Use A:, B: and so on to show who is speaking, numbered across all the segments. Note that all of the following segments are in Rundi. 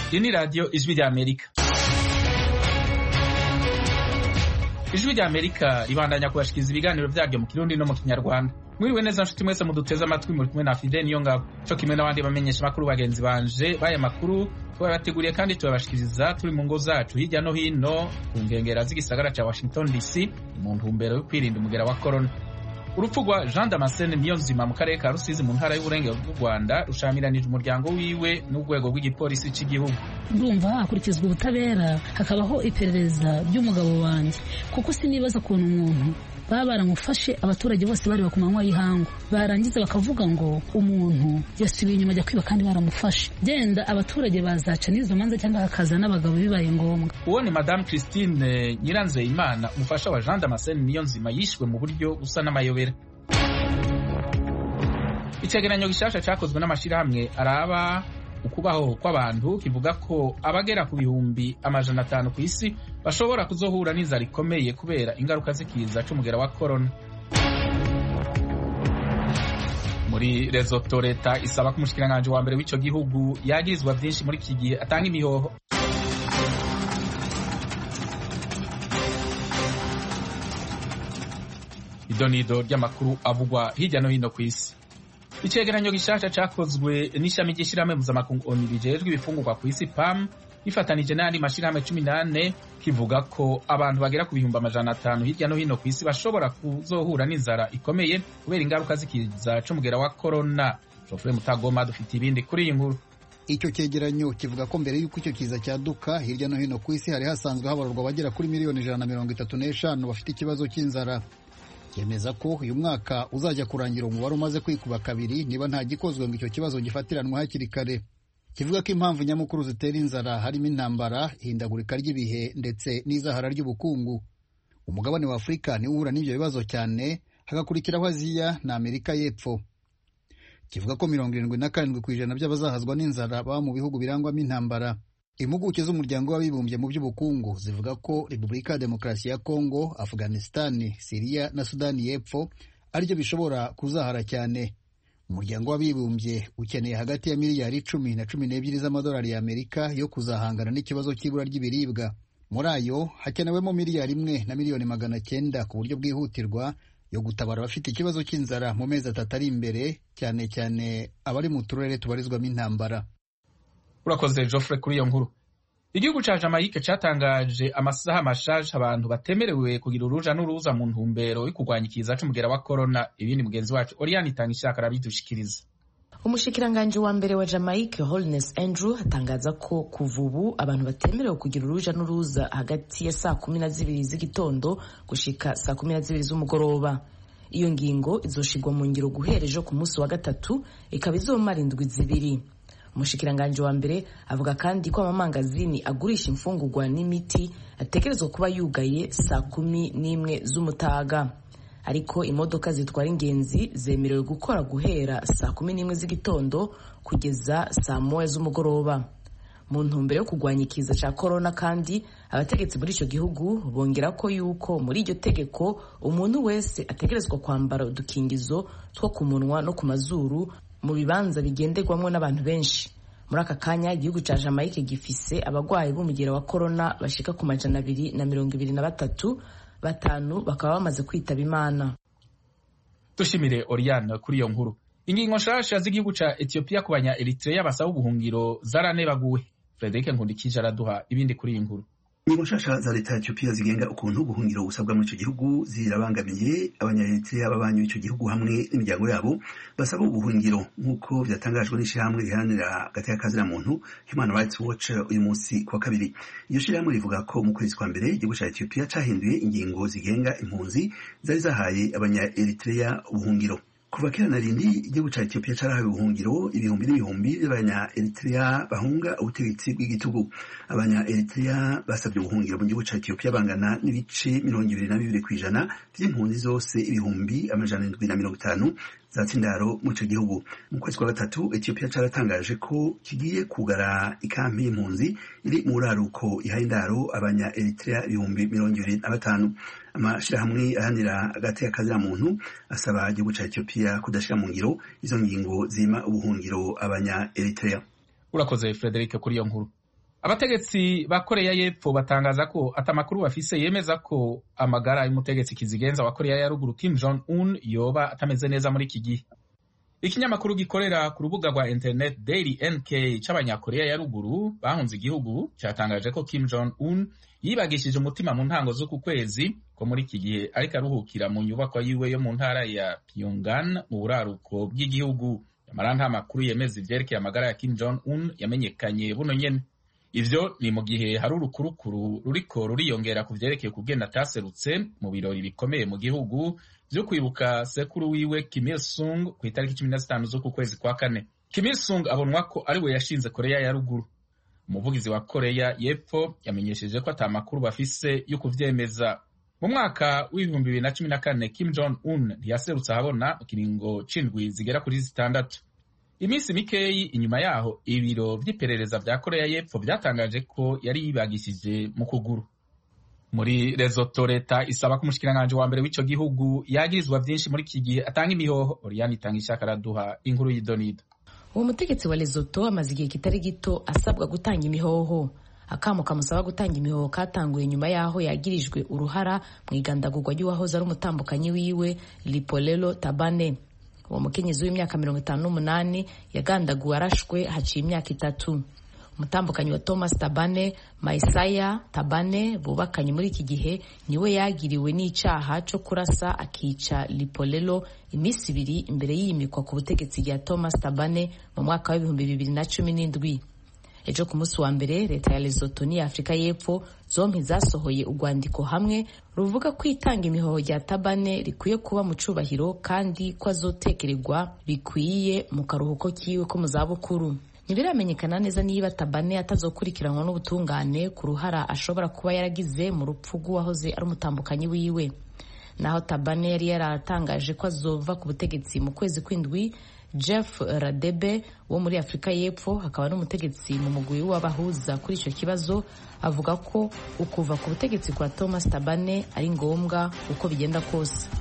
A: iyi ni radiyo ijwi ry'amerika ijwi ry'amerika ribandanya kubashikiriza ibiganiro byaryo mu kirundi no mu kinyarwanda mwiriwe neza nshuti mwese muduteze amatwi muri kumwe na fide niyo ngabo co kimwe n'abandi bamenyesha makuru bagenzi banje baya makuru tubabateguriye kandi tubabashikiriza turi mu ngo zacu hirya no hino ku nkengera z'igisagara ca washington dc mu ntumbero yo kwirinda umugera wa corona urupfu rwa jean damascene niyo nzima mu karere ka rusizi mu ntara y'uburengero bw'u rwanda rushamiranije umuryango wiwe n'urwego rw'igipolisi cy'igihugu
B: ndumva hakurikizwa ubutabera hakabaho iperereza ry'umugabo wanjye kuko sinibaza ukuntu umuntu baba baramufashe abaturage bose bareba ku manywa y'ihangu barangiza bakavuga ngo umuntu yasubiye inyuma ajya kwiba kandi baramufashe genda abaturage bazaca n'izo manza cyangwa hakaza n'abagabo bibaye ngombwa
A: uwo ni madamu christine nyiranzeyimana umufasha wa jean damascene niyo nzima yishwe mu buryo busa n'amayobera icegeranyo gishasha cakozwe n'amashirahamwe araba ukubaho kw'abantu kivuga ko abagera ku bihumbi amajana atanu ku isi bashobora kuzohura n'inzara ikomeye kubera ingaruka z'ikiza c'umugera wa korona muri Lesotho leta isaba ko umushikiranganji wa mbere w'ico gihugu yagirizwa vyinshi muri iki gihe atanga imihoho idonido ry'amakuru avugwa hirya no hino ku isi icegeranyo gishasha cakozwe n'ishami ry'ishirahamwe mpuzamakungu onu rijejwe ibifungurwa ku isi pam gifatanije n'ayandi mashirahamwe cumi n'ane kivuga ko abantu bagera ku bihumbi amajana atanu hirya no hino ku isi bashobora kuzohura n'inzara ikomeye kubera ingaruka z'ikiza c'umugera wa korona jofure mutagoma dufite ibindi kuri iyi nkuru
C: icyo cyegeranyo kivuga ko mbere y'uko icyo kiza cyaduka hirya no hino ku isi hari hasanzwe habarurwa abagera kuri miliyoni ijana na mirongo itatu n'eshanu bafite ikibazo cy'inzara cyemeza ko uyu mwaka uzajya kurangira umubare umaze kwikuba kabiri niba nta gikozwe ngo icyo kibazo gifatiranwe hakiri kare kivuga ko impamvu nyamukuru zitera inzara harimo intambara ihindagurika ry'ibihe ndetse n'izahara ry'ubukungu umugabane wa afurika niwo uhura n'ibyo bibazo cyane hagakurikiraho aziya na amerika y'epfo kivuga ko mirongo irindwi na karindwi ku ijana by'abazahazwa n'inzara baba mu bihugu birangwamo intambara impuguke z'umuryango w'abibumbye mu by'ubukungu zivuga ko repubulika ya demokarasi ya kongo afghanistan siriya na sudani y'epfo aribyo bishobora kuzahara cyane umuryango w'abibumbye ukeneye hagati ya miliyari icumi na cumi n'ebyiri z'amadolari y'amerika yo kuzahangana n'ikibazo cy'ibura ry'ibiribwa muri ayo hakenewemo miliyari imwe na miliyoni magana cyenda ku buryo bwihutirwa yo gutabara abafite ikibazo cy'inzara mu mezi atatu ari imbere cyane cyane abari mu turere tubarizwamo intambara
A: urakoze Geoffrey kuri iyo nkuru igihugu ca Jamaica catangaje amasaha mashaje abantu batemerewe kugira uruja n'uruza mu ntumbero yo kurwanya ikiza c'umugera wa corona ibindi mugenzi wacu Oriane itanga ishaka arabidushikiriza
D: umushikiranganji wa mbere wa Jamaica Holness Andrew atangaza ko kuva ubu abantu batemerewe kugira uruja n'uruza hagati ya saa kumi na zibiri z'igitondo gushika saa kumi na zibiri z'umugoroba iyo ngingo izoshigwa mu ngiro guhera ejo ku munsi wa gatatu ikaba izomara indwi zibiri umushikiranganji wa mbere avuga kandi ko amamangazini agurisha imfungurwa n'imiti ategerezwa kuba yugaye saa kumi n'imwe z'umutaga ariko imodoka zitwara ingenzi zemerewe gukora guhera saa kumi n'imwe z'igitondo kugeza saa moya z'umugoroba mu ntumbero yo kurwanya ikiza cya korona kandi abategetsi muri icyo gihugu bongera ko yuko muri iryo tegeko umuntu wese ategerezwa kwambara udukingizo two ku munwa no ku mazuru mu bibanza bigenderwamo n'abantu benshi muri aka kanya igihugu cya Jamaica gifise abagwayi b'umugera wa korona bashika ku majana abiri na mirongo ibiri na batatu batanu bakaba bamaze kwitaba imana
A: dushimire Oriane kuri iyo nkuru ingingo nshasha z'igihugu ca Ethiopia ku banya Eritrea basaba ubuhungiro zaranebaguwe Frederic Nkundikije araduha ibindi kuri iyi nkuru
E: ingingo nshasha za leta ya Ethiopia zigenga ukuntu ubuhungiro busabwa muri icyo gihugu zirabangamiye abanyaeritrea b'abanyu b'icyo gihugu hamwe n'imiryango yabo basaba ubuhungiro nk'uko byatangajwe n'ishyirahamwe riharanira hagati y'akazina muntu Human Rights Watch uyu munsi ku wa kabiri iryo shyirahamwe rivuga ko mu kwezi kwa mbere igihugu cya Ethiopia cyahinduye ingingo zigenga impunzi zari zahaye abanyaeritrea ubuhungiro kuva kera na rindi igihugu cya Ethiopia carahawe ubuhungiro ibihumbi n'ibihumbi by'abanya Eritrea bahunga ubutegetsi bw'igitugu abanya Eritrea basabye ubuhungiro mu gihugu cya Ethiopia bangana n'ibice mirongo ibiri na bibiri ku ijana by'impunzi zose ibihumbi amajana indwi na mirongo itanu za tsindaro mu ico gihugu mu kwezi kwa gatatu Ethiopia caratangaje ko kigiye kugara ikampi y'impunzi iri mu buraruko ihaye indaro abanya Eritrea ibihumbi mirongo ibiri na batanu amashirahamwe ahanira hagati y'akazina muntu asaba igihugu ca Ethiopia kudashira mu ngiro izo ngingo zima ubuhungiro abanya Eritrea
A: urakoze Frederic kuri iyo nkuru abategetsi ba koreya y'epfo batangaza ko ati amakuru bafise yemeza ko amagara y'umutegetsi kizigenza wa koreya ya ruguru kim jong un yoba atameze neza muri iki gihe ikinyamakuru gikorera ku rubuga rwa internet daily nk c'abanyakoreya ya ruguru bahunze igihugu cyatangaje ko kim jong un yibagishije umutima mu ntango z'uku kwezi ko muri iki gihe ariko aruhukira mu nyubakwa yiwe yo mu ntara ya pyongan mu buraruko bw'igihugu nyamara nta makuru yemeza ivyerekeye amagara ya kim jong un yamenyekanye buno nyene ivyo ni mu gihe hari urukurukuru ruriko ruriyongera ku vyerekeye kugenda ataserutse mu birori bikomeye mu gihugu vyo kwibuka sekuru wiwe Kim Il Sung ku itariki cumi na zitanu z'uku kwezi kwa kane Kim Il Sung abonwa ko ari we yashinze koreya ya ruguru umuvugizi wa koreya y'epfo yamenyesheje ko ata makuru bafise yo kuvyemeza mu mwaka w'ibihumbi bibiri na cumi na kane Kim Jong Un ntiyaserutse ahabona mu kiringo c'indwi zigera kuri zitandatu iminsi mikeyi inyuma yaho ibiro vy'iperereza vya koreya y'epfo vyatangaje ko yari yibagishije mu kuguru muri Lesotho leta isaba ko umushikiranganji wa mbere w'ico gihugu yagirizwa vyinshi muri iki gihe atanga imihoho Oriane itanga ishaka araduha inkuru y'idonido
D: uwo mutegetsi wa Lesotho amaze igihe kitari gito asabwa gutanga imihoho akamo kamusaba gutanga imihoho katanguye nyuma yaho yagirijwe uruhara mu igandagurwa ry'uwahoze ari umutambukanyi wiwe Lipolelo Tabane uwo mukenyezi w'imyaka mirongo itanu n'umunani yagandaguwe arashwe haciye imyaka itatu umutambukanyi wa Thomas Tabane Maisaya Tabane bubakanye muri iki gihe niwe yagiriwe n'icaha co kurasa akica Lipolelo iminsi ibiri imbere y'iyimikwa ku butegetsi bwa Thomas Tabane mu mwaka w'ibihumbi bibiri na cumi n'indwi ejo ku munsi wa mbere leta ya Lesotho n'iya Afurika y'Epfo zompi zasohoye urwandiko hamwe ruvuga ko itanga imihoho rya Tabane rikwiye kuba mu cubahiro kandi ko azotekererwa bikwiye mu karuhuko kiwe ko mu zabukuru ntibiramenyekana neza niba Tabane atazokurikiranwa n'ubutungane ku ruhara ashobora kuba yaragize mu rupfu rw'uwahoze ari umutambukanyi wiwe naho Tabane yari yaratangaje ko azova ku butegetsi mu kwezi kw'indwi Jeff Radebe wo muri Afurika y'Epfo hakaba n'umutegetsi mu mugwi w'abahuza kuri icyo kibazo avuga ko ukuva ku butegetsi kwa Thomas Tabane ari ngombwa uko bigenda kose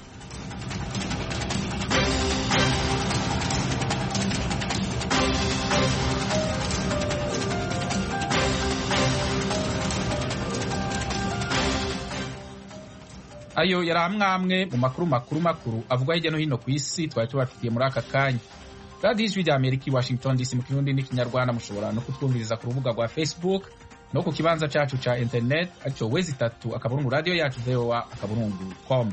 A: ayo yari amwamwe mu makuru makuru makuru avugwa hirya no hino ku isi twari tubafitiye muri aka kanya radiyo ijwi rya amerika i washington dc mu kirundi n'ikinyarwanda mushobora no kutwumviriza ku rubuga rwa facebook no ku kibanza cacu ca internet aricyo wezi itatu akaburungu radiyo yacu voa akaburungu com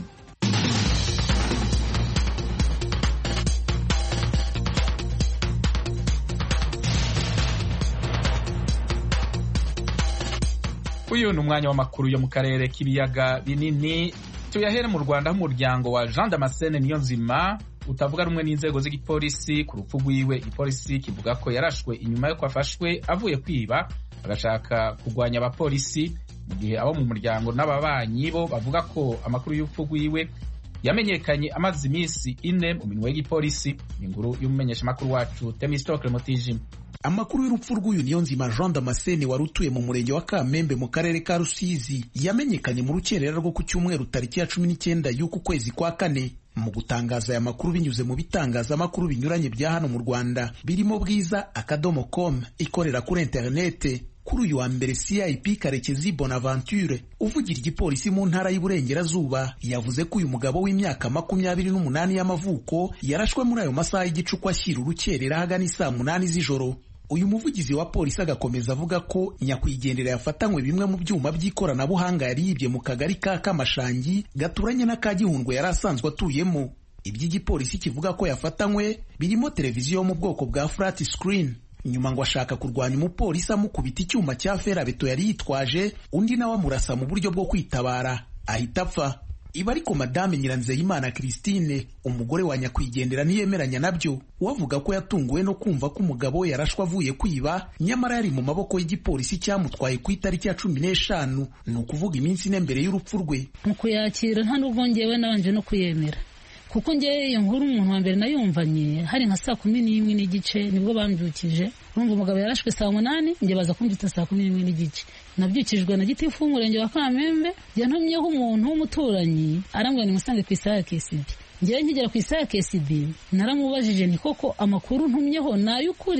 A: uyu ni umwanya w'amakuru yo mu karere k'ibiyaga binini tuyahere mu rwanda aho umuryango wa jean damascene niyo nzima utavuga rumwe n'inzego z'igipolisi ku rupfu rwiwe igipolisi kivuga ko yarashwe inyuma yo afashwe avuye kwiba agashaka kurwanya abapolisi mu gihe abo mu muryango n'ababanyi bo bavuga ko amakuru y'urupfu rwiwe yamenyekanye amaze iminsi ine mu minwe y'igipolisi ni inkuru y'umumenyeshamakuru wacu temistokle mutijima
F: amakuru y'urupfu rw'uyu niyo nzima jean damascene wari utuye mu murenge wa kamembe mu karere ka rusizi yamenyekanye mu rukerera rwo ku cyumweru tariki ya cumi n'icyenda y'uku kwezi kwa kane mu gutangaza aya makuru binyuze mu bitangazamakuru binyuranye bya hano mu rwanda birimo bwiza akadomo com ikorera kuri interinete kuri uyu wa mbere cip karekezi bonaventure uvugira igipolisi mu ntara y'uburengerazuba yavuze ko uyu mugabo w'imyaka makumyabiri n'umunani y'amavuko yarashwe muri ayo masaha y'igicuku ashyira urukerera ahagana isaa munani z'ijoro uyu muvugizi wa polisi agakomeza avuga ko nyakwigendera yafatanywe bimwe mu byuma by'ikoranabuhanga yari yibye mu kagari ka kamashangi gaturanye n'aka gihundwe yari asanzwe atuyemo iby'igipolisi kivuga ko yafatanywe birimo televiziyo yo mu bwoko bwa flat screen nyuma ngo ashaka kurwanya umupolisi amukubita icyuma cya ferabeto yari yitwaje undi nawe amurasa mu buryo bwo kwitabara ahita apfa iba ariko madame nyiranzeyimana christine umugore wa nyakwigendera ntiyemeranya nabyo wavuga ko yatunguwe no kumva ko umugabo we yarashwe avuye kwiba nyamara yari mu maboko y'igipolisi cyamutwaye ku itariki ya cumi n'eshanu ni ukuvuga iminsi ine mbere y'urupfu rwe
B: mu kuyakira nta n'ubwo ngewe nabanje no kuyemera kuko ngewe iyo nkuru umuntu wa mbere nayumvanye hari nka saa kumi n'imwe n'igice nibwo bambyukije urumva umugabo yarashwe saa munani njye baza kumbyutsa saa kumi n'imwe n'igice nabyukijwe na gitifu w'umurenge wa kamembe yantumyeho umuntu w'umuturanyi arambwira nimusange ku isaha ya KCB ngewe nkigera ku isaha ya KCB naramubajije nti koko amakuru ntumyeho ni ay'ukuri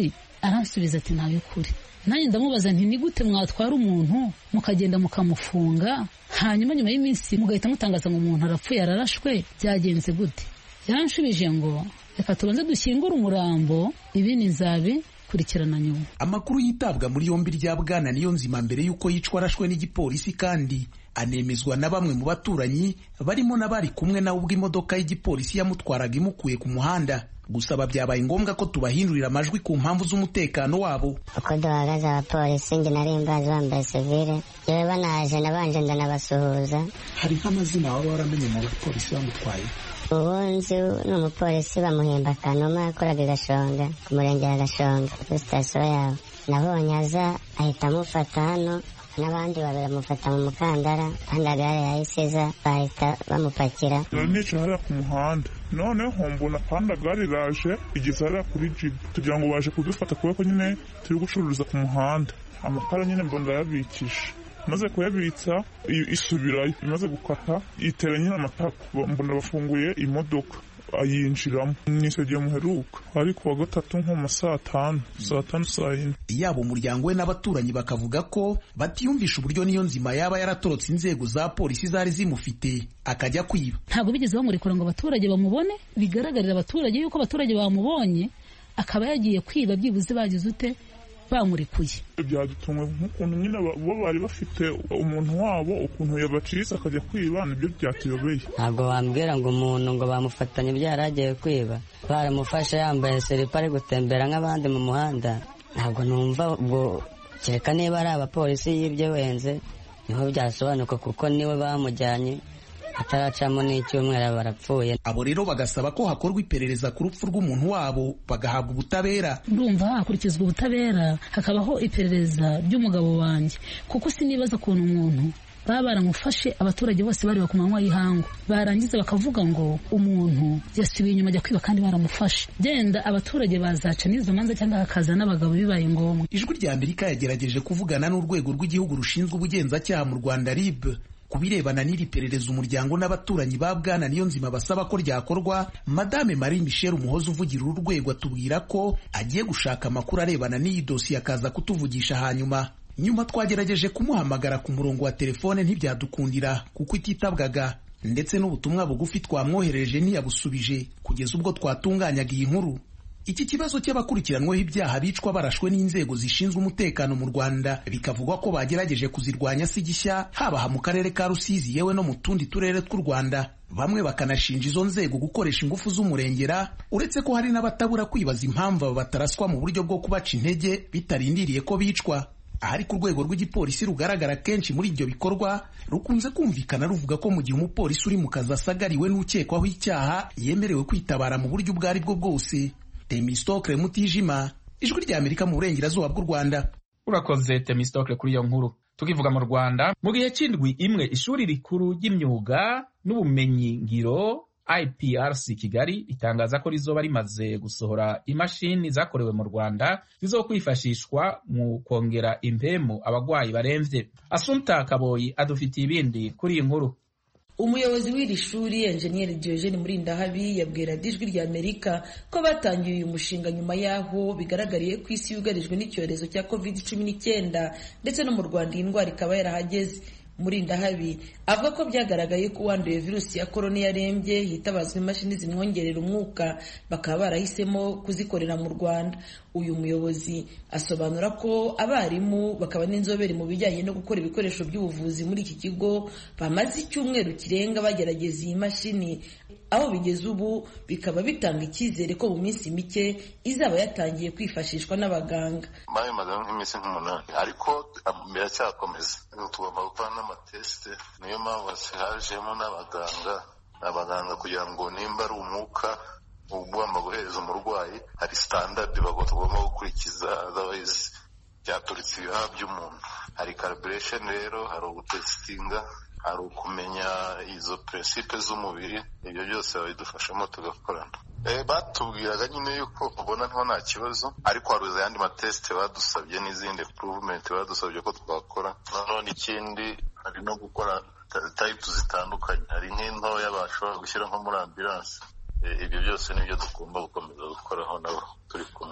B: aransubiza ati ntayo kuri nanjye ndamubaza nti ni gute mwatwara umuntu mukagenda mukamufunga hanyuma nyuma y'iminsi mugahita mutangaza ngo umuntu arapfuye ararashwe byagenze gute yaranshubije ngo reka tubanze dushyingure umurambo ibindi nzabikurikirana nyuma
F: amakuru yitabwa muri yombi rya bwana niyo nzima mbere y'uko yicwa arashwe n'igipolisi kandi anemezwa na bamwe mu baturanyi barimo n'abari kumwe nawe ubwo imodoka y'igipolisi yamutwaraga imukuye ku muhanda gusaba byabaye ngombwa ko tubahindurira amajwi ku mpamvu z'umutekano wabo
G: uko duhagaze abapolisi njye nari mbazi bambaye sivile yewe banaje nabanje ndanabasuhuza
F: hari nk'amazina waba waramenye mu bapolisi bamutwaye
G: ubu nzi ni umupolisi bamuhemba kanuma yakoraga i gashonga ku murenge wa gashonga kuri sitasiyo yabo nabonye aza ahita amufata hano n'abandi babiri bamufata mu mukandara kandi agare yahise iza bahita bamupakira
H: nicaye hariya ku muhanda noneho mbona kandi agare iraje igeze hariya kuri jibu tugira ngo baje kudufata kubera ko nyine turi gucururiza ku muhanda amakara nyine mbona ndayabikisha maze kuyabitsa isubirayo imaze gukata itera nyine amatako mbona bafunguye imodoka ayinjiramo nisogeye muheruka ari kuwa gatatu nko mu saa tanu saa tanu saa yine
F: yaba umuryango we n'abaturanyi bakavuga ko batiyumvisha uburyo niyo nzima yaba yaratorotse inzego za polisi zari zimufite akajya kwiba
B: ntabwo bigeze bamurekura ngo abaturage bamubone bigaragarira abaturage yuko abaturage bamubonye akaba yagiye kwiba byibuze bagize ute bamurekuye
H: byadutumwe nk'ukuntu nyine bo bari bafite umuntu wabo ukuntu yabacitse akajya kwiba nibyo byatuyobeye
G: ntabwo bambwira ngo umuntu ngo bamufatanye byari agiye kwiba baramufashe yambaye seripa ari gutembera nk'abandi mu muhanda ntabwo numva ubwo kereka niba ari abapolisi yibye wenze niho byasobanuka kuko niwe bamujyanye ataracamo n'icyumweru barapfuye
F: abo rero bagasaba ko hakorwa iperereza ku rupfu rw'umuntu wabo bagahabwa ubutabera
B: ndumva hakurikizwa ubutabera hakabaho iperereza ry'umugabo wanjye kuko sinibaza ukuntu umuntu baba baramufashe abaturage bose bari ku manywa y'ihangu barangiza bakavuga ngo umuntu yasubiye inyuma ajya kwiba kandi baramufashe genda abaturage bazaca n'izo manza cyangwa hakaza n'abagabo bibaye ngombwa
F: ijwi rya amerika yagerageje kuvugana n'urwego rw'igihugu rushinzwe ubugenzacyaha mu rwanda rib ku birebana n'iri perereza umuryango n'abaturanyi ba bwana niyo nzima basaba ko ryakorwa madame marie michel umuhoza uvugira uru rwego atubwira ko agiye gushaka amakuru arebana n'iyi dosiye akaza kutuvugisha hanyuma nyuma twagerageje kumuhamagara ku murongo wa telefone ntibyadukundira kuko ititabwaga ndetse n'ubutumwa bugufi twamwoherereje ntiyabusubije kugeza ubwo twatunganyaga iyi nkuru iki kibazo cy'abakurikiranweho ibyaha bicwa barashwe n'inzego zishinzwe umutekano mu Rwanda bikavugwa ko bagerageje kuzirwanya si gishya haba mu karere ka Rusizi yewe no mu tundi turere tw'u Rwanda bamwe bakanashinja izo nzego gukoresha ingufu z'umurengera uretse ko hari n'abatabura kwibaza impamvu aba bataraswa mu buryo bwo kubaca intege bitarindiriye ko bicwa ahari ku rwego rw'igipolisi rugaragara kenshi muri ibyo bikorwa rukunze kumvikana ruvuga ko mu gihe umupolisi uri mu kazi asagariwe n'ukekwaho icyaha yemerewe kwitabara mu buryo ubwo ari bwo bwose Temistokle Mutijima ijwi rya Amerika mu burengerazuba bw'u Rwanda
A: urakoze Temistokle kuri iyo nkuru tukivuga mu Rwanda mu gihe cy'indwi imwe ishuri rikuru ry'imyuga n'ubumenyi ngiro IPRC Kigali ritangaza ko rizoba rimaze gusohora imashini zakorewe mu Rwanda zizokwifashishwa mu kongera impemu abagwayi baremvye Asumta Kaboyi adufitiye ibindi kuri iyi nkuru
I: umuyobozi w'iri shuri enjeniyeri Diogene Murindahabi yabwira ijwi rya Amerika ko batangiye uyu mushinga nyuma y'aho bigaragariye ko isi yugarijwe n'icyorezo cya covid cumi n'icyenda ndetse no mu Rwanda iyi ndwara ikaba yarahageze Murindahabi avuga ko byagaragaye ko uwanduye virusi ya korona yarembye hitabazwa imashini zimwongerera umwuka bakaba barahisemo kuzikorera mu Rwanda uyu muyobozi asobanura ko abarimu bakaba n'inzobere mu bijyanye no gukora ibikoresho by'ubuvuzi muri iki kigo bamaze icyumweru kirenga bagerageza iyi mashini aho bigeze ubu bikaba bitanga icyizere ko mu minsi mike izaba yatangiye kwifashishwa n'abaganga
J: babimaze nk'iminsi nk'umunani ariko biracyakomeza tugomba gukora n'amatesite niyo mpamvu hajemo n'abaganga abaganga kugira ngo nimba ari umwuka ugomba guhereza umurwayi hari sitandadi bagomba gukurikiza otherwise byaturitse ibihaha by'umuntu hari calibration rero hari ugutesitinga hari ukumenya izo prinsipe z'umubiri ibyo byose babidufashamo tugakorana batubwiraga nyine yuko ubona ntiho nta kibazo ariko hari ayandi matesite badusabye n'izindi improvement badusabye ko twakora nanone ikindi hari no gukora tayipu zitandukanye hari nk'intoya bashobora gushyira nko muri ambilanse ibyo byose nibyo tugomba gukomeza gukoraho nabo turi kumwe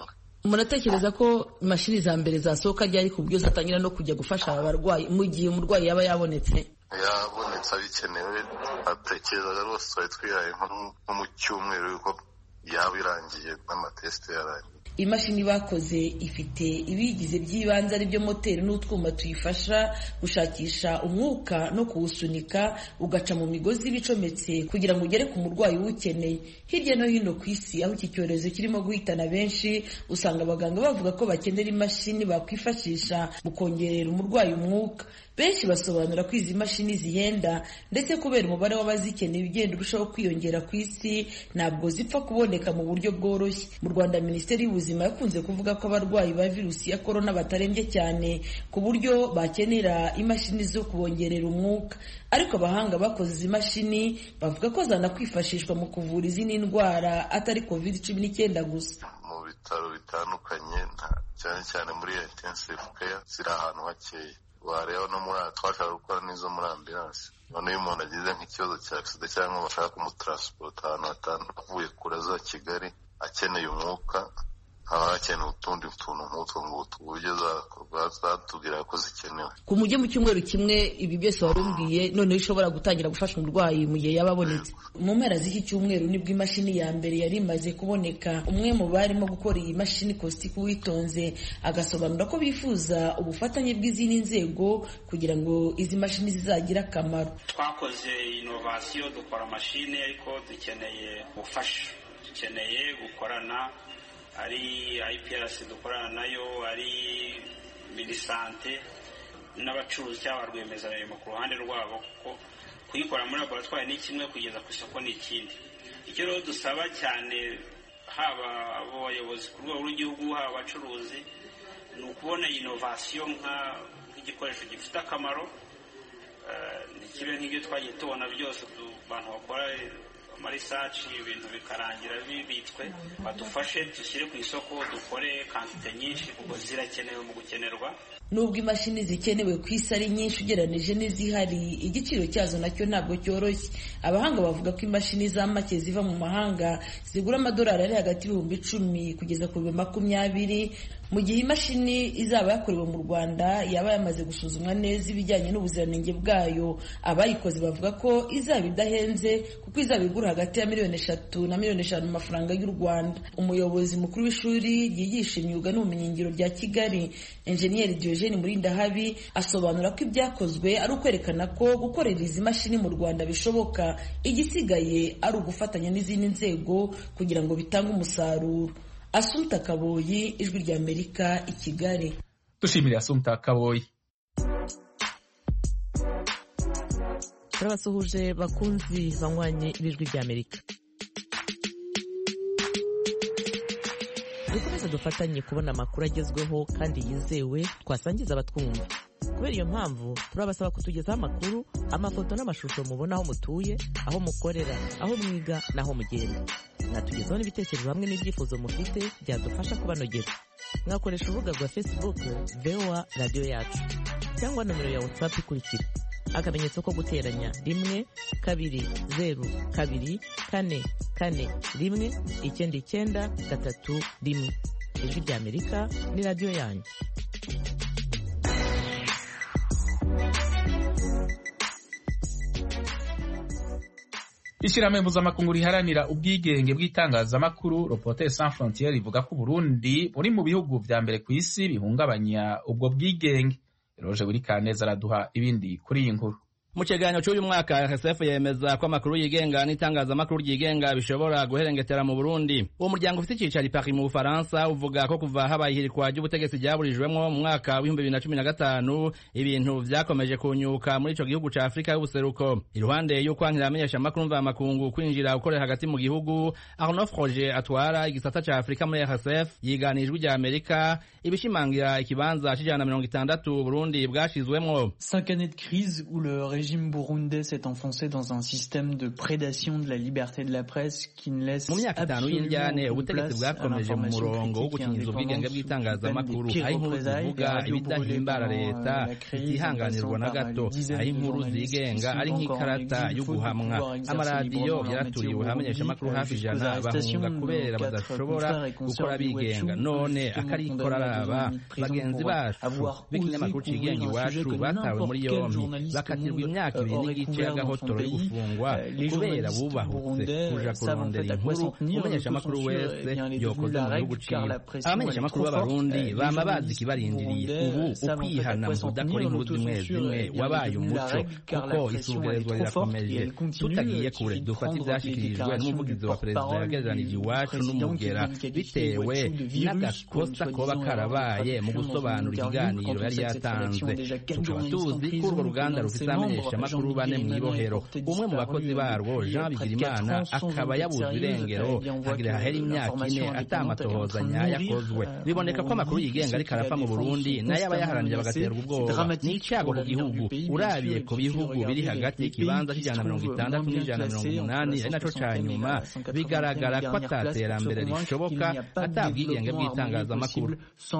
I: muratekereza ko imashini za mbere zasohoka ryari ku buryo zatangira no kujya gufasha abarwayi mu gihe umurwayi yaba yabonetse
J: yabonetse abikenewe atekerezaga rwose twari twihaye nko mu cyumweru yuko yaba irangiye n'amatesite yarangiye
I: imashini bakoze ifite ibigize by'ibanze aribyo moteri n'utwuma tuyifasha gushakisha umwuka no kuwusunika ugaca mu migozi iba icometse kugira ngo ugere ku murwayi uwukeneye hirya no hino ku isi aho iki cyorezo kirimo guhitana benshi usanga abaganga bavuga ko bakenera imashini bakwifashisha mu kongerera umurwayi umwuka benshi basobanura ko izi mashini zihenda ndetse kubera umubare w'abazikeneye ugenda urushaho kwiyongera ku isi ntabwo zipfa kuboneka mu buryo bworoshye mu rwanda minisiteri y'ubuzima yakunze kuvuga ko abarwayi ba virusi ya korona batarembye cyane ku buryo bakenera imashini zo kubongerera umwuka ariko abahanga bakoze izi mashini bavuga ko zanakwifashishwa mu kuvura izindi ndwara atari covid cumi n'icyenda gusa
J: mu bitaro bitandukanye cyane cyane muri intensive care ziri ahantu hakeya wareba no muri twashaka gukora n'izo muri ambilanse none iyo umuntu agize nk'ikibazo cya agisida cyangwa bashaka kumutaransipota ahantu hatandukanye avuye kure za kigali akeneye umwuka haba hakenewe utundi tuntu nk'utwo ngutu uburyo zatubwira ko zikenewe
I: ku mujyi mu cyumweru kimwe ibi byose wari umbwiye noneho ushobora gutangira gufasha umurwayi mu gihe yaba abonetse mu mpera z'iki cyumweru nibwo imashini ya mbere yari imaze kuboneka umwe mu barimo gukora iyi mashini kositiku witonze agasobanura ko bifuza ubufatanye bw'izindi nzego kugira ngo izi mashini zizagire akamaro
K: twakoze inovasiyo dukora mashini ariko dukeneye ubufasha dukeneye gukorana ari IPRC dukorana nayo ari minisante n'abacuruzi cyangwa rwiyemezamirimo ku ruhande rwabo kuko kuyikora muri laboratwari ni kimwe kugeza ku isoko ni ikindi icyo rero dusaba cyane haba abo bayobozi ku rwego rw'igihugu haba abacuruzi ni ukubona inovasiyo nk'igikoresho gifite akamaro ntikibe nk'ibyo twagiye tubona byose abantu bakora amarisaci ibintu bikarangira bibitswe badufashe dushyire ku isoko dukore kantite nyinshi kuko zirakenewe mu gukenerwa
I: nubwo imashini zikenewe ku isi ari nyinshi ugereranije n'izihari igiciro cyazo nacyo ntabwo cyoroshye abahanga bavuga ko imashini za make ziva mu mahanga zigura amadolari ari hagati y'ibihumbi icumi kugeza ku bihumbi makumyabiri mu gihe imashini izaba yakorewe mu rwanda yaba yamaze gusuzumwa neza ibijyanye n'ubuziranenge bwayo abayikoze bavuga ko izaba idahenze kuko izaba igura hagati ya miliyoni eshatu na miliyoni eshanu mu mafaranga y'u rwanda umuyobozi mukuru w'ishuri ryigisha imyuga n'ubumenyingiro rya kigali enjeniyeri diogene murindahabi asobanura ko ibyakozwe ari ukwerekana ko gukorera izi mashini mu rwanda bishoboka igisigaye ari ugufatanya n'izindi nzego kugira ngo bitange umusaruro asumta kaboyi ijwi rya amerika i kigali
A: dushimira asumta kaboyi
L: turabasuhuje bakunzi banywanye b'ijwi rya amerika dukomeze dufatanye kubona amakuru agezweho kandi yizewe twasangiza abatwumva kubera iyo mpamvu turabasaba kutugezaho amakuru amafoto n'amashusho mubona aho mutuye aho mukorera aho mwiga n'aho mugenda mwatugezaho n'ibitekerezo hamwe n'ibyifuzo mufite byadufasha kubanogera mwakoresha urubuga rwa facebook voa radiyo yacu cyangwa nomero ya whatsapp ikurikira akamenyetso ko guteranya rimwe kabiri zeru kabiri kane kane rimwe icyenda icyenda gatatu rimwe ijwi rya amerika ni radiyo yanyu
A: ishyirahamwe mpuzamakungu riharanira ubwigenge bw'itangazamakuru Reporters sans frontiere rivuga ko Burundi buri mu bihugu vya mbere ku isi bihungabanya ubwo bwigenge Roje buri kaneza araduha ibindi kuri iyi nkuru
M: mu kiganiro cy'uyu mwaka RSF yemeza ko amakuru yigenga n'itangazamakuru ryigenga bishobora guherengetera mu Burundi uwo muryango ufite icyicaro i Paris mu Bufaransa uvuga ko kuva habaye ihirikwa ry'ubutegetsi ryaburijwemo mu mwaka w'ibihumbi bibiri na cumi na gatanu ibintu vyakomeje kunyuka muri ico gihugu ca Afurika y'ubuseruko iruhande y'ukwankira amenyesha amakuru mvamakungu kwinjira gukorera hagati mu gihugu Arnaud Froger atwara igisata ca Afurika muri RSF yiganijwe rya Amerika ibishimangira ikibanza c'ijana na mirongo itandatu Burundi bwashizwemwo
N: cinq années de crise où le régime burundais s'est enfoncé dans un système de prédation de la liberté de la presse qui ne laisse
M: mu myaka itanu y'indyane ubutegetsi bwakomeje mu murongo wo gukingiza ubwigenge bw'itangazamakuru aho inkuru zivuga ibidahimbara leta zitihanganirwa na gato aho inkuru zigenga ari nk'ikarata yo guhamwa amaradiyo yaraturiwe hamenyeshamakuru hafi ijana bahunga kubera badashobora gukora bigenga none akarikora araba bagenzi bacu b'ikinyamakuru cigenga iwacu batawe muri yombi bakatirwa imyaka ibiri n'igice y'agahotoro yo gufungwa kubera bubahutse kuja kurondera inkuru umumenyeshamakuru wese yokoze mu gihugu ciwe abamenyeshamakuru b'abarundi bama bazi ikibarindiriye ubu ukwihana mu kudakora inkuru zimwe zimwe wabaye umuco kuko isugerezwa rirakomeje tutagiye kure dufata ivyashikirijwe n'umuvugizi wa perezida yagereranije iwacu n'umugera bitewe n'agakosa koba karabaye mu gusobanura ikiganiro yari yatanze tukaba tuzi ko urwo ruganda rufite abamenyeshamakuru bane mu ibohero umwe mu bakozi barwo jean bigirimana akaba yabuze irengero hagira hahera imyaka ine atamatohoza nyayo akozwe biboneka ko amakuru yigenga ariko arapfa mu burundi nayo abayaharanira bagaterwa ubwoba ni icyago ku gihugu urabiye ku bihugu biri hagati y'ikibanza cy'ijana na mirongo itandatu n'ijana na mirongo umunani ari naco ca nyuma bigaragara ko ataterambere rishoboka atabwigenge bw'itangazamakuru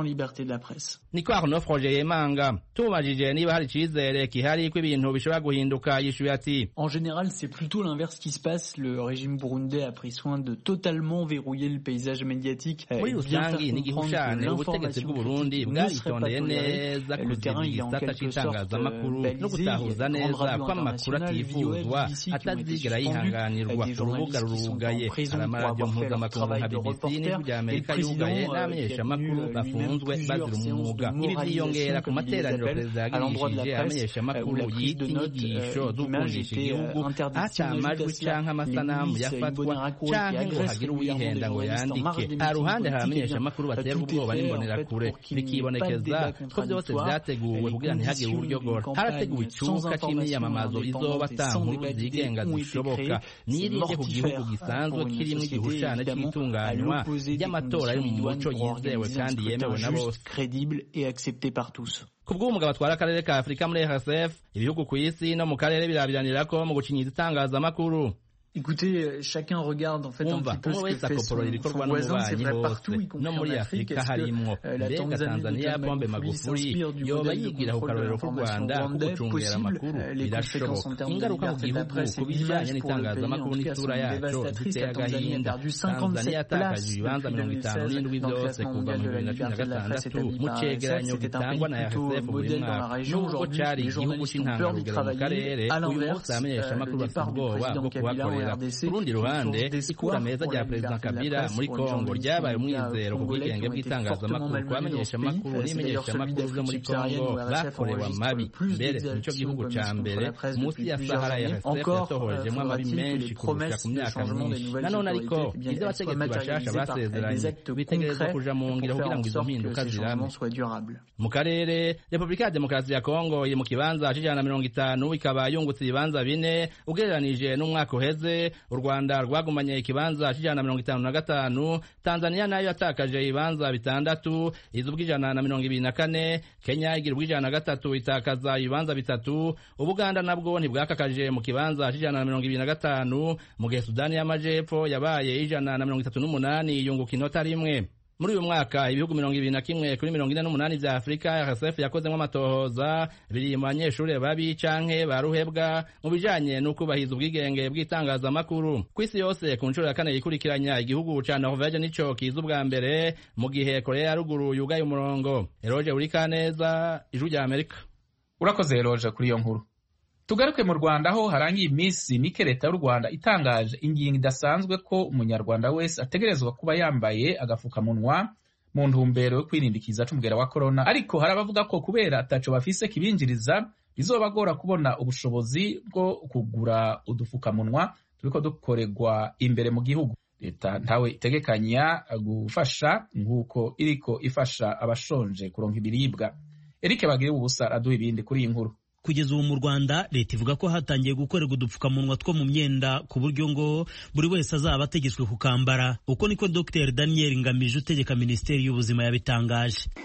M: niko arno froge yemanga tumubajije niba hari icizere kihari ko ibintu bishobora guhinduka yishuye ati
N: En général, c'est plutôt l'inverse qui se passe. Le régime burundais a pris soin de totalement verrouiller le paysage médiatique.
M: muri
N: et bien
M: rusangi
N: faire
M: n'igihushane
N: comprendre que
M: ubutegetsi
N: l'information
M: bw'uburundi
N: critique ne serait pas
M: bwaritondeye
N: tolérée.
M: neza
N: Le terrain,
M: kuziba
N: il est en
M: igisata
N: quelque sorte
M: c'itangazamakuru
N: balisé.
M: no
N: Il y a
M: gutahuza
N: de grandes
M: neza
N: radios
M: ko amakuru
N: internationales,
M: atifuzwa
N: BBC, qui ont été
M: atazigera
N: suspendues,
M: yihanganirwa
N: des
M: urubuga
N: journalistes qui sont
M: rurugaye
N: en prison
M: hari
N: pour
M: amaradiyo
N: avoir fait leur
M: mpuzamakungu nka
N: travail de
M: bbc
N: reporter.
M: n'ijwi rya
N: Et le
M: amerika
N: président,
M: yugaye
N: euh, qui a
M: n'abamenyeshamakuru
N: tenu, euh,
M: bafunzwe
N: lui-même
M: bazira
N: plusieurs
M: umwuga
N: séances de
M: ibi vyiyongera ku
N: moralisation, comme il les
M: materaniro
N: appelle,
M: perezida
N: à l'endroit de la
M: yagirishije
N: presse,
M: abamenyeshamakuru
N: où la prise de
M: yita
N: notes,
M: inyigisho
N: euh, d'images
M: z'ukundisha
N: était, euh,
M: igihugu
N: interdite. Si on
M: ata
N: ajoute à
M: amajwi
N: cela
M: canke
N: les
M: amasanamu
N: milices
M: yafatwa
N: Imbonerakure qui
M: canke ngo
N: agressent
M: hagire
N: régulièrement des
M: uwihenda ngo
N: journalistes en marge
M: yandike
N: des
M: ha
N: meetings
M: ruhande hari
N: politiques,
M: abamenyeshamakuru
N: eh bien,
M: baterwa
N: tout est
M: ubwoba
N: fait, en
M: n'imbonerakure
N: fait, pour qu'il n'y ait pas de
M: bikibonekeza
N: débat
M: ko byose
N: contradictoire.
M: vyateguwe
N: Les
M: kugira ntihagire
N: conditions
M: uburyogoro
N: d'une
M: harateguwe
N: campagne sans
M: icuka c'imyiyamamazo
N: information
M: izoba
N: indépendante et
M: ata
N: sans
M: nkuru
N: débat d'idées
M: zigenga
N: ont été
M: zishoboka
N: créées.
M: nirinde
N: C'est
M: ku gihugu
N: mortifère
M: gisanzwe
N: pour une
M: kirimwo
N: société,
M: igihushane
N: évidemment, à
M: c'itunganywa
N: l'opposé des
M: ry'amatora ari mu
N: conditions
M: muco
N: idoines pour
M: yizewe
N: organiser un
M: kandi
N: scrutin
M: yemewe na
N: juste,
M: bose
N: crédible et accepté par tous.
M: ku bw'umugabo atwara akarere ka afurika muri rsf ibihugu ku isi no mu karere birabiranira ko mu gucinyiza itangazamakuru
N: Écoutez, euh, chacun regarde en fait un
M: umva
N: petit peu
M: umwe
N: ce que
M: wese
N: fait
M: akoporora
N: son,
M: ibikorwa
N: son voisin, c'est
M: n'umubanyi
N: vrai
M: hose
N: partout, y compris
M: no muri
N: en Afrique.
M: afurika
N: Est-ce que
M: harimwo
N: euh, la
M: mbega
N: Tanzanie
M: tanzania
N: de John
M: pombe
N: Magufuli
M: magufuli
N: s'inspire du
M: yoba
N: modèle de
M: yigira ku
N: contrôle de
M: karorero k'u
N: l'information
M: rwanda ko
N: rwandais
M: gucungera
N: possible
M: amakuru
N: Euh, Les conséquences
M: birashoboka
N: en termes de
M: ingaruka ku
N: liberté de la
M: gihugu
N: presse
M: ku
N: et
M: bijanye
N: d'image pour le pays, en
M: n'itangazamakuru
N: tout cas, sont
M: n'isura yaco
N: dévastatrices.
M: ziteye
N: La Tanzanie a
M: agahinda
N: perdu
M: tanzania
N: 57
M: yatakaje
N: places
M: ibibanza
N: depuis
M: mirongo itanu
N: 2016
M: n'indwi
N: dans le
M: byose
N: classement
M: kuva mu
N: mondial de
M: bibiri
N: la
M: na cumi na
N: liberté de la presse
M: gatandatu
N: établi
M: mu
N: par
M: cegeranyo
N: RSF. C'était un
M: gitangwa
N: pays
M: na
N: plutôt
M: rsf buri
N: modèle dans la
M: mwaka
N: région.
M: nubwo
N: Aujourd'hui,
M: cari
N: les
M: igihugu
N: journalistes ont peur d'y
M: c'intangarugero mu karere
N: travailler. À
M: uyu
N: l'inverse,
M: munsi abamenyeshamakuru
N: le
M: bafite
N: départ du
M: ubwoba
N: président
M: bwo
N: Kabila en
M: kuhakorera
N: RDC
M: ku rundi
N: est une
M: ruhande
N: source d'espoir
M: ikura meza
N: pour
M: rya
N: la
M: perezida
N: liberté de la
M: kabila
N: presse,
M: muri
N: pour les
M: kongo
N: journalistes
M: ryabaye
N: congolais
M: umwizero ku
N: congolais
M: bwigenge
N: qui ont été
M: bw'itangazamakuru
N: fortement
M: ku
N: malmenés dans ce
M: bamenyeshamakuru
N: pays. C'est d'ailleurs celui
M: n'imenyeshamakuru vyo muri
N: d'Afrique
M: kongo
N: subsaharienne où RSF
M: bakorewe
N: enregistre
M: amabi
N: le plus
M: mbere nico
N: d'exactions
M: gihugu
N: commises
M: ca
N: contre
M: mbere
N: la presse
M: munsi
N: depuis
M: ya
N: plusieurs
M: sahara
N: années.
M: rsf
N: Encore
M: yatohojemwo
N: euh,
M: amabi
N: faudra-t-il que
M: menshi
N: les
M: kurusha
N: promesses
M: ku
N: de
M: myaka
N: changement des
M: myinshi
N: nouvelles
M: nanone ariko
N: autorités eh bien,
M: ivyo
N: elles soient
M: abategetsi bashasha
N: matérialisées par avec des
M: basezeranye
N: actes
M: bitegerezwa
N: concrets
M: kuja mu
N: pour
M: ngiro
N: faire
M: kugira
N: en
M: ngo izo
N: sorte que
M: mpinduka
N: ces
M: zirame
N: changements soient durables.
M: mu karere repubulika ya demokarasi ya kongo iri mu kibanza c'ijana na mirongo itanu ikaba yungutse ibibanza bine ugereranije n'umwaka uheze u rwanda rwagumanye ikibanza c'ijana na mirongo itanu na gatanu tanzania nayo yatakaje ibibanza bitandatu iza ubw'ijana na mirongo ibiri na kane kenya igira ubw'ijana na gatatu itakaza ibibanza bitatu ubuganda nabwo ntibwakakaje mu kibanza c'ijana na mirongo ibiri na gatanu mu gihe sudani y'amajepfo yabaye ijana na mirongo itatu n'umunani yunguka inota rimwe muri uyu mwaka ibihugu mirongo ibiri na kimwe kuri mirongo ine n'umunani vya afurika rsf yakozemwo amatohoza biri mu banyeshure babi canke ba ruhebwa mu bijanye n'ukubahiriza ubwigenge bw'itangazamakuru ku isi yose ku nshuro ya kane yikurikiranya igihugu ca norvege nico kiza ubwa mbere mu gihe korea ya ruguru yugaye umurongo eroje urikaneza ijwi rya amerika
A: urakoze eroje kuri iyo nkuru tugaruke mu rwanda aho harangiye iminsi mike leta y'u rwanda itangaje ingingo idasanzwe ko umunyarwanda wese ategerezwa kuba yambaye agafukamunwa mu ntumbero yo kwirinda ikiza c'umugera wa korona ariko hari abavuga ko kubera ataco bafise kibinjiriza bizobagora kubona ubushobozi bwo kugura udufukamunwa turiko dukorerwa imbere mu gihugu leta ntawe itegekanya gufasha nk'uko iriko ifasha abashonje kuronka ibiribwa eric bagire ubusa aduha ibindi kuri iyi nkuru
O: kugeza ubu mu rwanda leta ivuga ko hatangiye gukorerwa udupfukamunwa two mu myenda ku buryo ngo buri wese azaba ategetswe kukambara uko niko dr daniel ngamije utegeka minisiteri y'ubuzima yabitangaje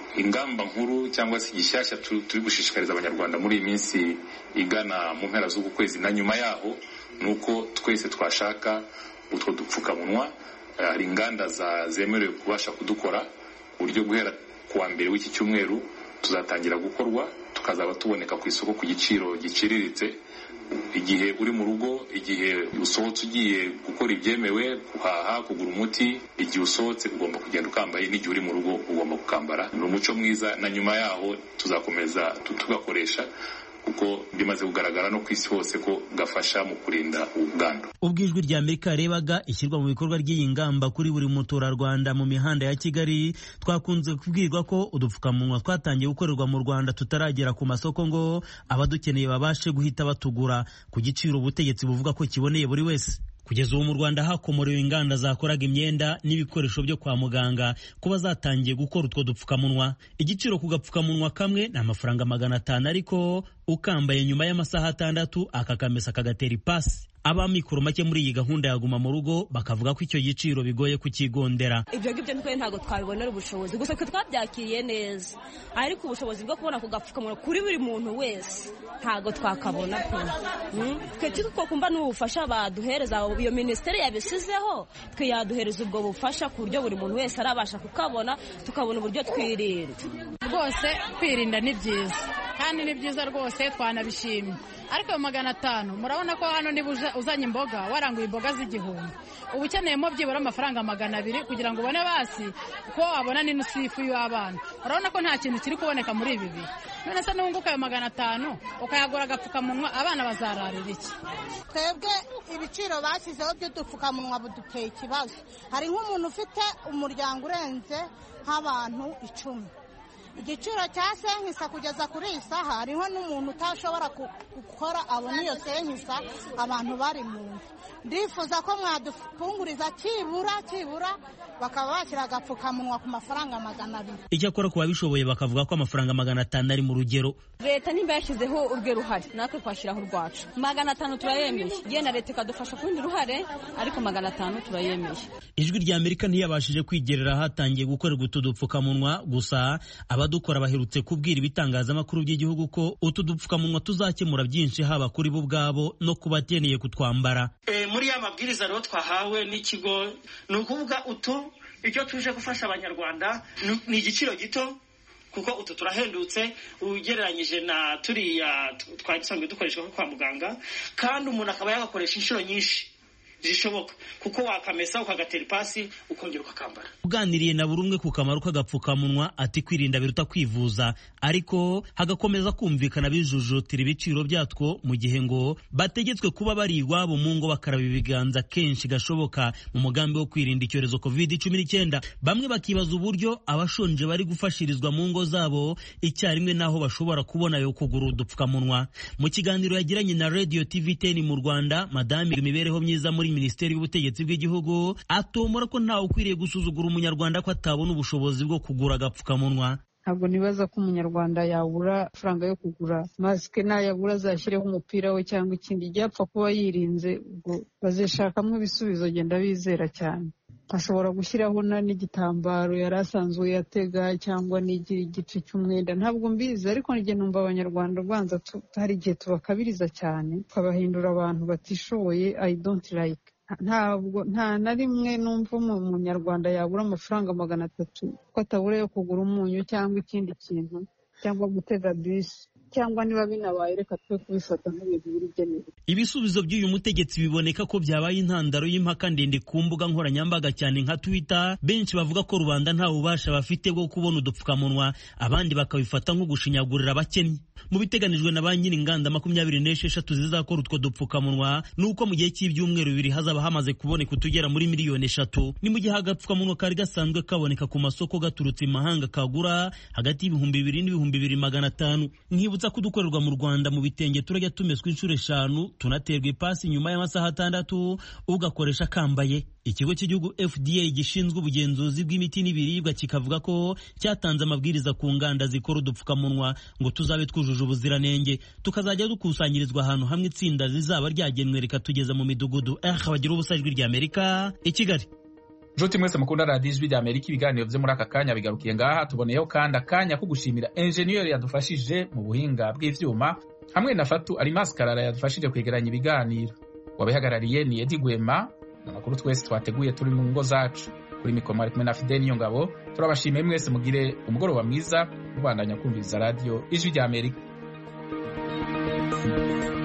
P: ingamba nkuru cyangwa se igishyashya turi gushishikariza abanyarwanda muri iyi minsi igana mu mpera z'uku kwezi na nyuma yaho ni uko twese twashaka utwo dupfukamunwa hari inganda zemerewe kubasha kudukora ku buryo guhera ku wa mbere w'iki cyumweru tuzatangira gukorwa tukazaba tuboneka ku isoko ku giciro giciriritse igihe uri mu rugo igihe usohotse ugiye gukora ibyemewe guhaha kugura umuti igihe usohotse ugomba kugenda ukambaye n'igihe uri mu rugo ugomba kukambara ni umuco mwiza na nyuma yaho tuzakomeza tugakoresha kuko bimaze kugaragara no ku isi hose ko gafasha mu kurinda ubwandu
O: ubwo ijwi rya amerika yarebaga ishyirwa mu bikorwa ry'iyi ngamba kuri buri muturarwanda mu mihanda ya kigali twakunze kubwirwa ko udupfukamunwa twatangiye gukorerwa mu rwanda tutaragera ku masoko ngo abadukeneye babashe guhita batugura ku giciro ubutegetsi buvuga ko kiboneye buri wese kugeza ubu mu rwanda hakomorewe inganda zakoraga imyenda n'ibikoresho byo kwa muganga kuba zatangiye gukora utwo dupfukamunwa igiciro ku gapfukamunwa kamwe ni amafaranga magana atanu ariko ukambaye nyuma y'amasaha atandatu akakamesa kagatera ipasi abamikoro make muri iyi gahunda ya guma mu rugo bakavuga ko icyo giciro bigoye kukigondera
Q: ibyo ngibyo twe ntabwo twabibonera ubushobozi gusa twe twabyakiriye neza ariko ubushobozi bwo kubona ku gapfukamunwa kuri buri muntu wese ntabwo twakabona pe twe twakumva n'ubufasha baduhereza iyo minisiteri yabisizeho twe yaduhereza ubwo bufasha ku buryo buri muntu wese arabasha kukabona tukabona uburyo twirinda
R: rwose kwirinda ni byiza kandi ni byiza rwose twanabishimye ariko ayo magana atanu murabona ko hano niba uzanye imboga waranguye imboga z'igihumbi uba ukeneyemo byibura amafaranga magana abiri kugira ngo ubone basi ko wabona n'inusu y'ifu y'abana urabona ko nta kintu kiri kuboneka muri ibi bihe none se n'ubunguka ayo magana atanu ukayagura agapfukamunwa abana bazararira iki
S: twebwe ibiciro bashyizeho by'udupfukamunwa buduteye ikibazo hari nk'umuntu ufite umuryango urenze nk'abantu icumi igiciro cya senkisa kugeza kuri iyi saha hariho n'umuntu utashobora gukora abona iyo senkisa abantu bari mu nzu ndifuza ko mwadufunguriza kibura kibura bakaba bashyira agapfukamunwa ku mafaranga magana abiri
O: icyakora ku babishoboye bakavuga ko amafaranga magana atanu ari mu rugero
Q: leta nimba yashyizeho urwe ruhare natwe twashyiraho urwacu magana atanu turayemeye genda leta ikadufasha ku rundi ruhare ariko magana atanu turayemeye
O: ijwi rya amerika ntiyabashije kwigerera ahatangiye gukorerwa utu dupfukamunwa gusa abadukora baherutse kubwira ibitangazamakuru by'igihugu ko utu dupfukamunwa tuzakemura byinshi haba kuri bo ubwabo no ku bakeneye kutwambara
T: muri ya mabwiriza rero twahawe n'ikigo ni ukuvuga utu ibyo tuje gufasha abanyarwanda ni igiciro gito kuko utu turahendutse ugereranyije na turiya twari dusanzwe dukoreshwa kwa muganga kandi umuntu akaba yagakoresha inshuro nyinshi zishoboka kuko wakamesa ukagatera ipasi ukongera ukakambara
O: uganiriye na buri umwe ku kamaro k'agapfukamunwa ati kwirinda biruta kwivuza ariko hagakomeza kumvikana bijujutira ibiciro byatwo mu gihe ngo bategetswe kuba bari iwabo mu ngo bakaraba ibiganza kenshi gashoboka mu mugambi wo kwirinda icyorezo covid cumi n'icyenda bamwe bakibaza uburyo abashonje bari gufashirizwa mu ngo zabo icyarimwe n'aho bashobora kubona yo kugura udupfukamunwa mu kiganiro yagiranye na radio tv ten mu rwanda madame imibereho myiza muri minisiteri y'ubutegetsi bw'igihugu atomora ko ntawe ukwiriye gusuzugura umunyarwanda ko atabona ubushobozi bwo kugura agapfukamunwa
U: ntabwo nibaza ko umunyarwanda yabura amafaranga yo kugura masike nayabura azashyireho umupira we cyangwa ikindi igihe apfa kuba yirinze ubwo bazishakamo ibisubizo genda bizera cyane ashobora gushyiraho n'igitambaro yari asanzwe yatega cyangwa n'igira igice cy'umwenda ntabwo mbizi ariko njye numva abanyarwanda rwanza hari igihe tubakabiriza cyane tukabahindura abantu batishoboye i don't like ntabwo nta na rimwe numva umunyarwanda yabura amafaranga magana atatu ko atabura yo kugura umunyu cyangwa ikindi kintu cyangwa gutega bisi cyangwa niba binabaye reka twe kubifata nk'ibintu birigenewe
O: ibisubizo by'uyu mutegetsi biboneka ko byabaye intandaro y'impaka ndende ku mbuga nkoranyambaga cyane nka twitter benshi bavuga ko rubanda nta bubasha bafite bwo kubona udupfukamunwa abandi bakabifata nko gushinyagurira abakennye mu biteganijwe na ba nyir'inganda makumyabiri n'esheshatu zizakora utwo dupfukamunwa ni uko mu gihe cy'ibyumweru bibiri hazaba hamaze kuboneka utugera muri miliyoni eshatu ni mu gihe agapfukamunwa kari gasanzwe kaboneka ku masoko gaturutse imahanga kagura hagati y'ibihumbi bibiri n'ibihumbi bibiri magana atanu nkibutsa ko udukorerwa mu rwanda mu bitenge turajya tumeswa inshuro eshanu tunaterwa ipasi nyuma y'amasaha atandatu ugakoresha kambaye ikigo cy'igihugu fda gishinzwe ubugenzuzi bw'imiti n'ibiribwa kikavuga ko cyatanze amabwiriza ku nganda zikora udupfukamunwa ngo tuzabe twujuje ubuziranenge tukazajya dukusanyirizwa ahantu hamwe itsinda zizaba ryagenwe rikatugeza mu midugudu eh bagira ubusa ijwi ry'amerika i kigali
A: nshuti mwese mukunda radiyo ijwi rya amerika ibiganiro byo muri aka kanya bigarukiye ngaha tuboneyeho kandi akanya ko gushimira enjeniyeri yadufashije mu buhinga bw'ivyuma hamwe na fatu arimasi karara yadufashije kwegeranya ibiganiro wabihagarariye ni edi gwema amakuru twese twateguye turi mu ngo zacu kuri mikoro mwari kumwe na fideni niyo ngabo turabashimiye mwese mugire umugoroba mwiza mubandanya kumviriza radiyo ijwi rya amerika